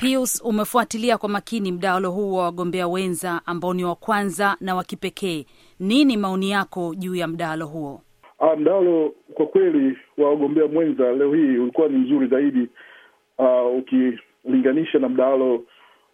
Pius, umefuatilia kwa makini mdahalo huu wa wagombea wenza ambao ni wa kwanza na wa kipekee. Nini maoni yako juu ya mdahalo huo? Uh, mdahalo kwa kweli wa wagombea mwenza leo hii ulikuwa ni mzuri zaidi uh, ukilinganisha na mdahalo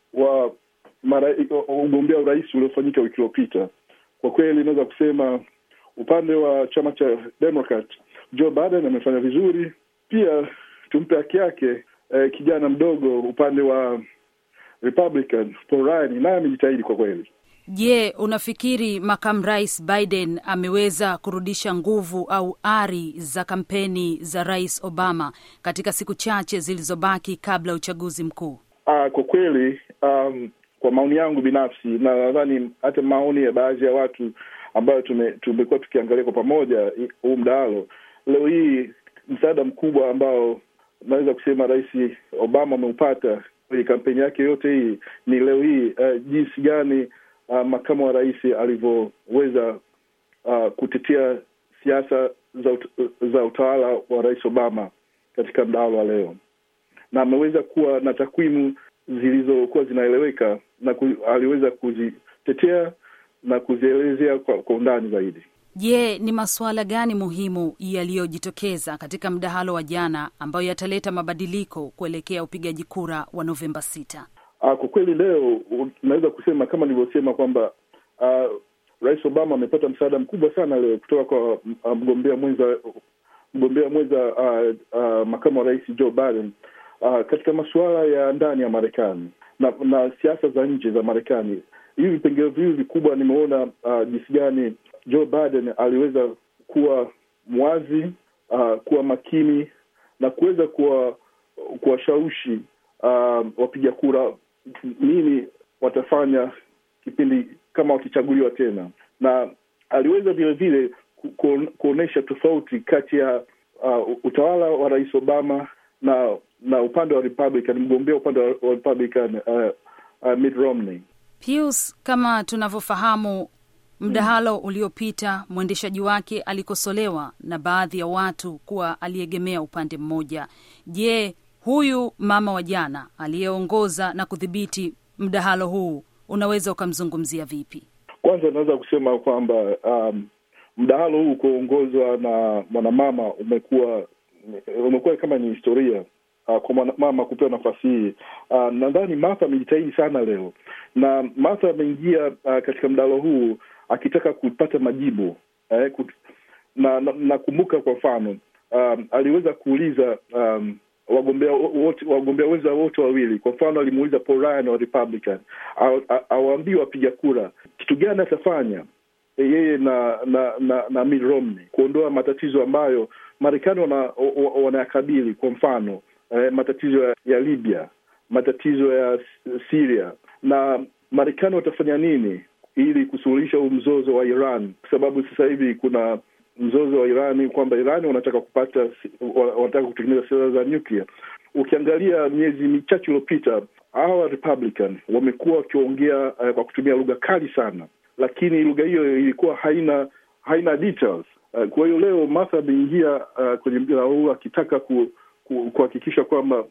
wa mara ugombea urais uliofanyika wiki iliyopita. Kwa kweli inaweza kusema upande wa chama cha Democrat Joe Biden amefanya vizuri. Pia tumpe haki yake eh, kijana mdogo upande wa Republican Paul Ryan naye amejitahidi kwa kweli. Je, unafikiri makamu rais Biden ameweza kurudisha nguvu au ari za kampeni za rais Obama katika siku chache zilizobaki kabla ya uchaguzi mkuu? Ah, kwa kweli um, kwa maoni yangu binafsi na nadhani hata maoni ya baadhi ya watu ambayo tume, tumekuwa tukiangalia kwa pamoja huu mdahalo, leo hii msaada mkubwa ambao naweza kusema rais Obama ameupata kwenye kampeni yake yote hii ni leo hii uh, jinsi gani uh, makamu wa rais alivyoweza uh, kutetea siasa za, ut za utawala wa rais Obama katika mdahalo wa leo, na ameweza kuwa na takwimu zilizokuwa zinaeleweka na ku, aliweza kuzitetea na kuzielezea kwa, kwa undani zaidi. Je, ni masuala gani muhimu yaliyojitokeza katika mdahalo wa jana ambayo yataleta mabadiliko kuelekea upigaji kura wa Novemba sita? Uh, kwa kweli leo unaweza kusema kama nilivyosema kwamba uh, Rais Obama amepata msaada mkubwa sana leo kutoka kwa uh, mgombea mwenza mgombea mwenza uh, uh, makamu wa rais Joe Biden uh, katika masuala ya ndani ya Marekani na, na siasa za nje za Marekani. Hivi vipengele viwili vikubwa nimeona uh, jinsi gani Joe Biden aliweza kuwa mwazi uh, kuwa makini na kuweza kuwa kuwashawishi uh, wapiga kura nini watafanya kipindi kama wakichaguliwa tena, na aliweza vile vile ku, kuonyesha tofauti kati ya uh, utawala wa rais Obama na na upande wa Republican, mgombea upande wa Republican uh, uh, Mitt Romney. Pius, kama tunavyofahamu mdahalo uliopita mwendeshaji wake alikosolewa na baadhi ya watu kuwa aliegemea upande mmoja. Je, huyu mama wa jana aliyeongoza na kudhibiti mdahalo huu unaweza ukamzungumzia vipi? Kwanza naweza kusema kwamba um, mdahalo huu kuongozwa na mwanamama umekuwa umekuwa kama ni historia uh, kwa mwanamama kupewa nafasi hii. Uh, nadhani Martha amejitahidi sana leo, na Martha ameingia uh, katika mdahalo huu akitaka kupata majibu eh, kut... na nakumbuka na kwa mfano um, aliweza kuuliza um, wagombea wote wagombea wenza wote wawili. Kwa mfano alimuuliza Paul Ryan wa Republican awaambie wapiga kura kitu gani atafanya yeye na na na, na Mitt Romney kuondoa matatizo ambayo Marekani wanayakabili wana kwa mfano eh, matatizo ya, ya Libya, matatizo ya Syria, na Marekani watafanya nini ili kusuluhisha huu mzozo wa Iran, kwa sababu sasa hivi kuna mzozo wa Irani kwamba Irani wanataka kupata wanataka kutengeneza silaha za nuclear. Ukiangalia miezi michache iliyopita, hawa Republican wamekuwa wakiongea uh, kwa kutumia lugha kali sana, lakini lugha hiyo ilikuwa haina haina details. Uh, kwa hiyo leo Martha ameingia uh, kwenye mjadala huu akitaka kuhakikisha ku, kwamba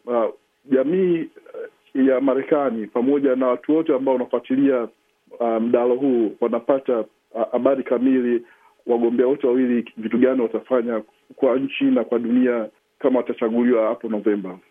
jamii uh, ya Marekani pamoja na watu wote ambao wanafuatilia mdahalo um, huu wanapata habari uh, kamili wagombea wote wawili vitu gani watafanya kwa nchi na kwa dunia kama watachaguliwa hapo Novemba.